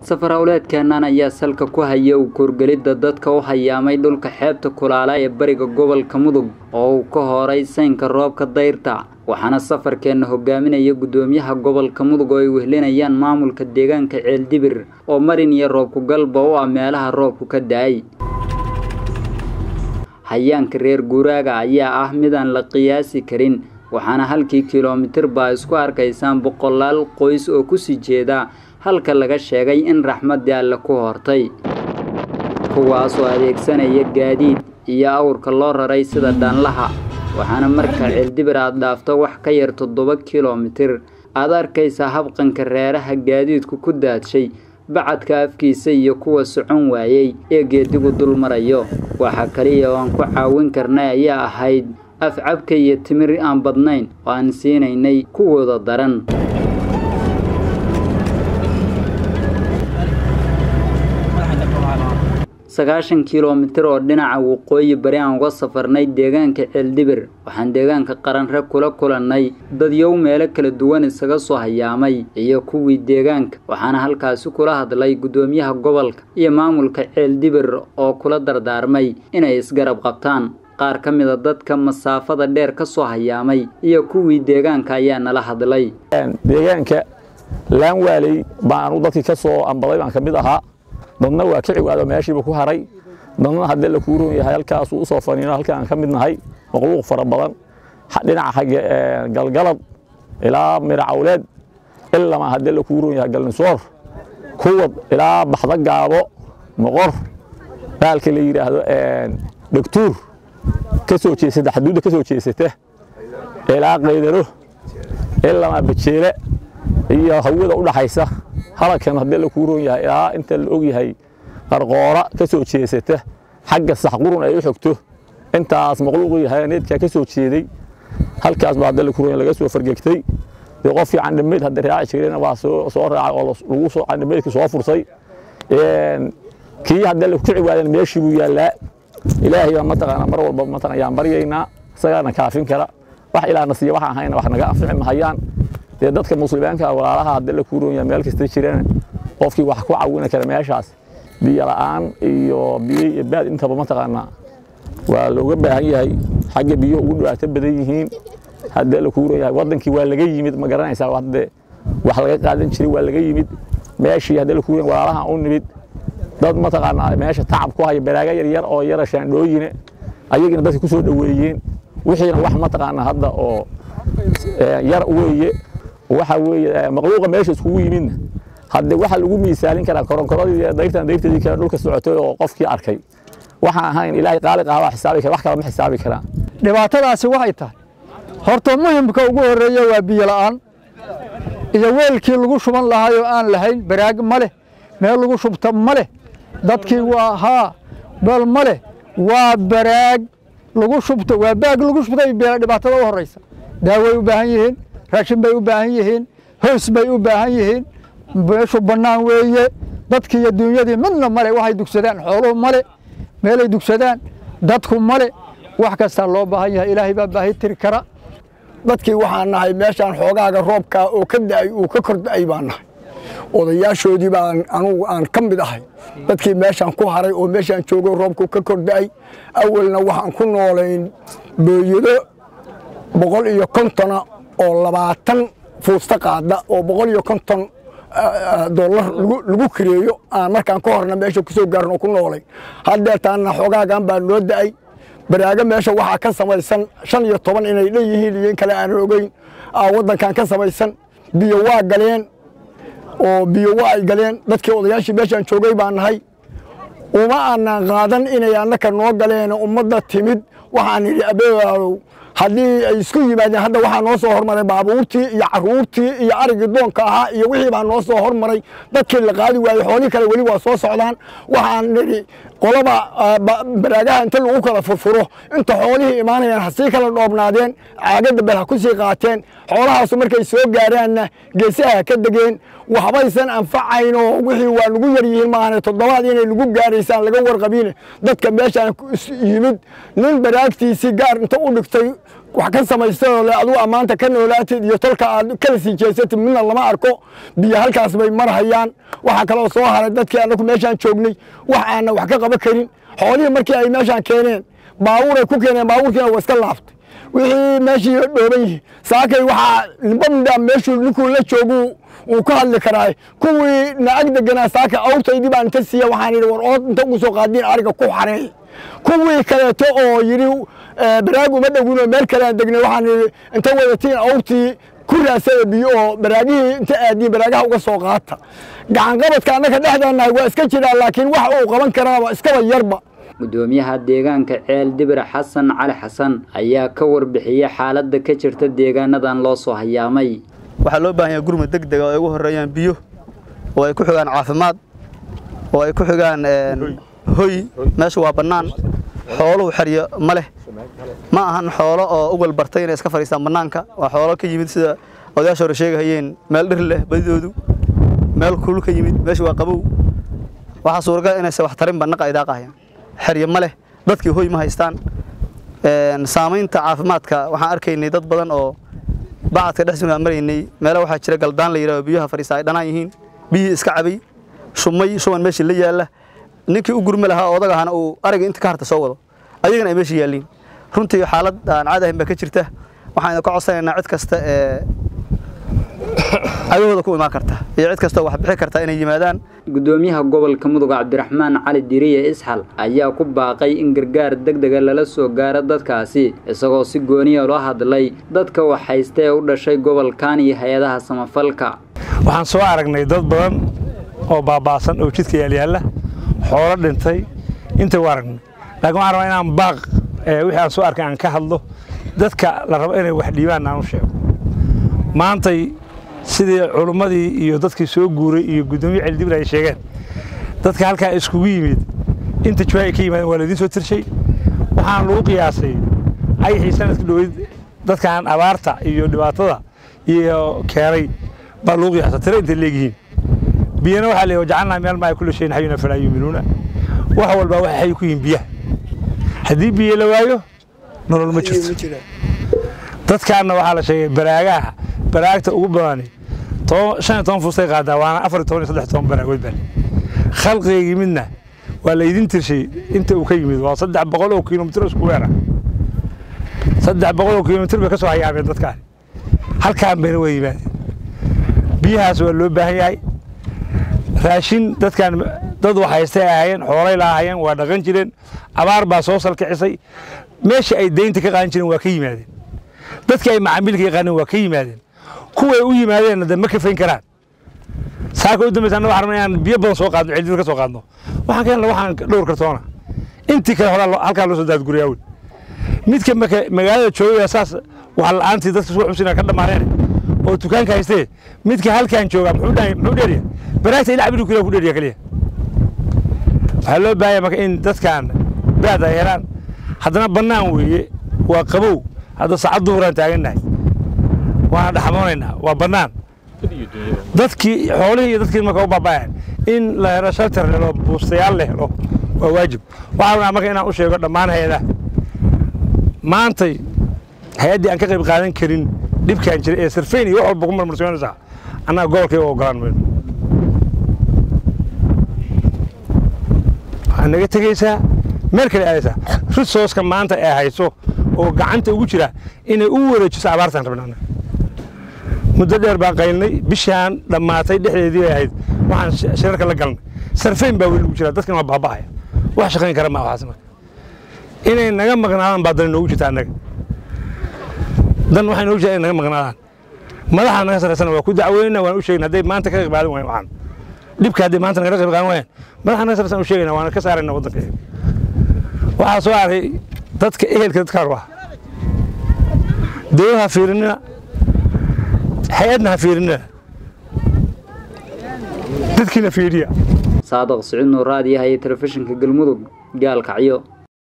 safar howleedkeennan ayaa salka ku haya u koorgelidda dadka u hayaamay dhulka xeebta kulaala ee bariga gobolka mudug oo uu ka horay saynka roobka dayrta waxaana safarkeenna hogaaminaya guddoomiyaha gobolka mudug oo ay wehlinayaan maamulka deegaanka ceeldibir oo marin iyo roobku galba u ah meelaha roobku ka da-ay hayaanka reer guuraaga ayaa ah midaan la qiyaasi karin waxaana halkii kilomitir baa isku arkaysaan boqolaal qoys oo kusii jeeda halka laga sheegay in raxmaddii alle ku hortay kuwaasoo adeegsanaya gaadiid iyo awrka loo raray sida dhaanlaha waxaana marka ceeldibir aad dhaafto wax ka yar toddoba kilomitir aad arkaysaa habqanka reeraha gaadiidku ku daadshay bacadka afkiisa iyo kuwa socon waayey ee geedigu dul marayo waxaa kaliya oo aan ku caawin karnay ayaa ahayd afcabka iyo timir aan badnayn oo aan siinaynay kuwooda daran sagaashan kilomitir oo dhinaca waqooyi bari aan uga safarnay deegaanka ceeldibir waxaan deegaanka qaranre kula kulannay dadyow meelo kala duwan isaga soo hayaamay iyo kuwii deegaanka waxaana halkaasi kula hadlay guddoomiyaha gobolka iyo maamulka ceeldibir oo kula dardaarmay inay isgarab qabtaan qaar ka mida dadka masaafada dheer ka soo hayaamay iyo kuwii deegaanka ayaa nala hadlay deegaanka laanwaaley baanu dadkii ka soo ambaday baan ka mid ahaa dadna waa ka ciwaado meeshiiba ku haray dadna haddee la kuu roon yahay halkaasuu usoo faniino halka aan ka mid nahay makhluuq fara badan dhinaca xagge galgalad ilaa miracawleed ilama haddee la kuu roon yahay galnisoor kuwad ilaa baxda gaabo moqor baalka la yidhaahdo dhegtuur ka soo jeesata xaduudda ka soo jeesata ilaa qaydaro ilama bajeele iyo hawada u dhaxaysa halkan haddee la kuu roon yahay ilaa inta la og yahay qarqoora ka soo jeesata xagga saxqurun ay u xogto intaas maqluuqu yahay needkaa ka soo jeeday halkaas baa haddee la kuu roon yahay laga soo fargegtay dee qofkii candhameyd hadda raaci jirayna waa soo soo raacay oo lagu soo candhameydkii soo fursay kii haddee la ku ciwaadan meeshii buu yaallaa ilaahay baa mataqaana mar walba mataqan ayaan baryaynaa isagaana kaafin kara wax ilaahna siiya waxa ahayna wax naga anfici mahayaan dee dadka muslimiinka walaalaha haddii la kuu roon yahay meel kasta jirana qofkii wax ku caawini kara meeshaas biyo la'aan iyo biyo iyo baad intaba mataqaanaa waa looga baahan yahay xagga biyuhu ugu dhibaato badan yihiin haddii la kuu roon yahay waddankii waa laga yimid ma garanaysaa hadde wax laga qaadan jiray waa laga yimid meeshii haddii la kuu roon walaalaha u nimid dad mataqaanaa meesha tacab ku haya baraaga yar yar oo yara shaandhooyine ayagina dadka ku soo dhoweeyeen wixiina wax mataqaanaa hadda oo yar weeye waxa weeye maqluuqa meesha iskugu yimidna hadde waxa lagu miisaalin karaa koronkoradii dayrtan dayrtadii kale dhulka socotay oo qofkii arkay waxaan ahayn ilaahay qaaliq ah waa xisaabi kara wax kale ma xisaabi karaan dhibaatadaasi waxay tahay horta muhimka ugu horreeya waa biyo la'aan iyo weelkii lagu shuban lahaayoo aan lahayn baraag ma leh meel lagu shubta ma leh dadkii waa haa bal ma leh waa baraag lagu shubto waa baag lagu shubtay dhibaatada u horraysa daaway u baahan yihiin raashin bay u baahan yihiin hoys bay u baahan yihiin meeshu bannaan weeye dadkii iyo duunyadii midna male waxay dugsadaan xooluhu male meelay dugsadaan dadku male wax kastaa loo baahan yahay ilaahay baa baahi tiri kara dadkii waxaan nahay meeshaan xoogaaga roobkaa oo ka da'ay uu ka kor da'ay baan nahay odayaashoodii baan anugu aan ka mid ahay dadkii meeshaan ku haray oo meeshaan joogay roobku ka kor da'ay awalna waxaan ku noolayn booyado boqol iyo kontona oo labaatan fuusta qaada oo boqol iyo konton dollar lagu kireeyo aan markaan ka horna meesha ku soo gaarno ku noolay haddeertaanna xoogaagan baa noo da'ay baraago meesha waxaa ka samaysan shan iyo toban inay dhan yihiin iyo in kale aanan ogeyn waddankan ka samaysan biyo waa galeen oo biyo waa ay galeen dadkii odayaashii meeshaan joogay baan nahay uma aanan qaadan inay annaka noo galeen ummadda timid waxaan idhi abeeaadow haddii ay isku yimaadeen hadda waxaa noo soo hormaray baabuurtii iyo caruurtii iyo arigii doonka ahaa iyo wixii baa noo soo hormaray dadkii la qaadi waayey xoolii kale weli waa soo socdaan waxaan nidhi qolaba baraagaha inta lagu kala furfuro inta xoolihii imaanayaan ha sii kala dhoobnaadeen caagadda bel ha ku sii qaateen xoolahaasu markay soo gaaraanna geesaha ha ka degeen waxbaysan anfacaynoo wixii waa lagu yar yihiin maahane toddobaad inay lagu gaaraysaan laga warqabine dadka meeshaan yimid nin baraagtiisii gaar inta u dhigtay wax ka samaystay oo le adugu ammaanta ka noolaatid iyo tolka aad kala sii jeesatid midna lama arko biyo halkaas bay marhayaan waxaa kaloo soo haray dadkii annagu meeshaan joognay wax aanna wax ka qaban karin xoolihii markii ay meeshaan keeneen baabuuray ku keeneen baabuurkiina waa iska laaftay wixii meeshii dhooban yihiin saakay waxaa limbamdha meeshuu ninkuu la joogu uu ka hadli karaa kuwii na ag deganaa saaka awrtaydii baan inta siiya waxaan yidhi war ood inta ugu soo qaadiin ariga ku xareey kuwii kaleeto oo yidhi baraag uma dhowin oo meel kale aan degnay waxaan yidhi inta wadatiin awrtii ku raasada biyo oo baraagihii inta aadiin baraagaha uga soo qaata gacanqabadka annaka dhexdeennahay waa iska jiraa laakiin wax uu qaban karaaba iskaba yarba gudoomiyaha deegaanka ceel dibir xasan cali xasan ayaa ka warbixiyey xaaladda ka jirta deegaanadan loo soo hayaamay waxaa loo baahan yahay gurmud deg dega oo ay ugu horreeyaan biyo oo ay ku xigaan caafimaad oo ay ku xigaan hoy meesha waa bannaan xooluhu xeryo ma leh ma ahan xoolo oo ugal bartay inay iska fadhiistaan bannaanka waa xoolo ka yimid sida odayaasha hore sheegahayeen meel dhir leh badidoodu meel kulul ka yimid meesha waa qabow waxaa suuragal inayse wax tarinba naqa ay daaqahayaan xeryo ma leh dadkii hoy ma haystaan saamaynta caafimaadka waxaan arkaynay dad badan oo bacadka dhexsuna maraynay meelo waxaa jira galdaan la yidhahdo biyaha fadhiista ay dhanaan yihiin biyihii iska cabay shumay shuban meeshii la yaalla ninkii u gurmi lahaa odag ahana uu ariga inta ka harta soo wado ayagana ay meesha yaalliin runtii xaalad aan caadi ahayn baa ka jirta waxaan ka codsanaynaa cid kasta ee agahooda ku imaan karta iyo cid kastoo wax bixi karta inay yimaadaan gudoomiyaha gobolka mudug cabdiraxmaan cali diriye isxal ayaa ku baaqay in gargaar deg dega lala soo gaaro dadkaasi isagoo si gooniya loo hadlay dadka wax haysta ee u dhashay gobolkan iyo hay-adaha samafalka waxaan soo aragnay dad badan oo baaba'san oo jidka yaalyaalla xoolo dhintay intay u aragnay laakiin waxaan rabaa inaan baaq wixii aan soo arkay aan ka hadlo dadka la rabo inay wax dhiibaan aan u sheego maantay sidii culummadii iyo dadkii soo guuray iyo guddoomiye celidibir ay sheegeen dadka halkaa iskugu yimid inta jawaa ay ka yimaadeen waa laydiin soo tirshay waxaan lagu qiyaasay ayixii sanadka dhoweyd dadkan abaarta iyo dhibaatada iyo keenay baa lagu qiyaasa tiro intay leegyihiin biyana waxaa la jacalnaa meel maa kulli shayin xayuna falaa yuuminuuna wax walbaa waxay xay ku yihiin biyaha haddii biyo la waayo nolol ma jirto dadkaanna waxaa la sheegay baraagaha baraagta ugu badani shan iyo toban fuustay qaadaa waana afar iyo toban iyo saddex toban baraagood baa khalqigii midna waa laydin tirshay inta uu ka yimid waa saddex boqol oo kilomitir isku weera saddex boqol oo kilomitir bay ka soo hayaameen dadkaan halkaan bayna waa yimaadeen biyahaas waa loo baahan yahay raashin dadkaan dad wax haystay ay ahaayeen xoolay laahayeen waa dhaqan jireen abaar baa soo salkicisay meesha ay deynta ka qaadan jireen waa ka yimaadeen dadkii ay macaamiilka yaqaaneen waa ka yimaadeen kuway u yimaadeenna de ma kafayn karaan saaka u dambaysa anna waxaan rabnaa inaan biyo badan soo qaadno celdibir ka soo qaadno waxaan keenna waxaan dhowr kartoona intii kale horaa halkaa loo soo daadguriyaa wey midka magaalada joogaya saas wax la'aantii dadka soo xubsina ka dhammaaneen oo dukaanka haystee midka halkaan joogaa muxuu dheeriya baraagta ilaa cabiri kula ku dheeriya keliya waxaa loo baahaya marka in dadkan baad ay helaan haddana bannaan weeye waa qabow hadda saacad duhuraan taagannahay waana dhaxmoonaynaa waa bannaan dadkii xoolihii iyo dadkii marka u baaba'ayan in la helo shaltar helo buustayaal la helo waa waajib waxaa rabnaa marka inaan u sheego dhammaan hay-adaha maantay hay-addii aan ka qayb qaadan karin dhibkaan jira ee sarfeyn iyo wax walba ku marmarsoonaysaa annaga gobolkay u ogolaan mayno waxaad naga tegaysaa meel kale aadaysaa risooska maanta ee hayso oo gacanta ugu jira inay u wareejiso abaartaan rabnaa muddo dheer baan qaylnay bishaan dhammaatay dhexdeedii bay ahayd waxaan shirarka la galnay sarfeyn baa weli ugu jira dadkan waa baaba'aya wax shaqayn kara maa waxaas marka inay naga maqnaadaan baa dan noogu jirta annaga dan waxay noogu jirta inay naga maqnaadaan madaxa naga sarreysana waa ku dacweynaa waan u sheegna hadday maanta ka qayb qaadan wayan waxaan dhibka hadday maanta naga qayb qaadan waayaan madaxa naga sarreysan u sheegayna waana ka saarayna waddanka waxaa soo arkay dadka ehelka dadkaan waa dawlad ha fiirinina hay-adna ha fiirinina dadkiina fiiriya saadaq siciid nuuraad yahay telefishinka galmudug gaalkacyo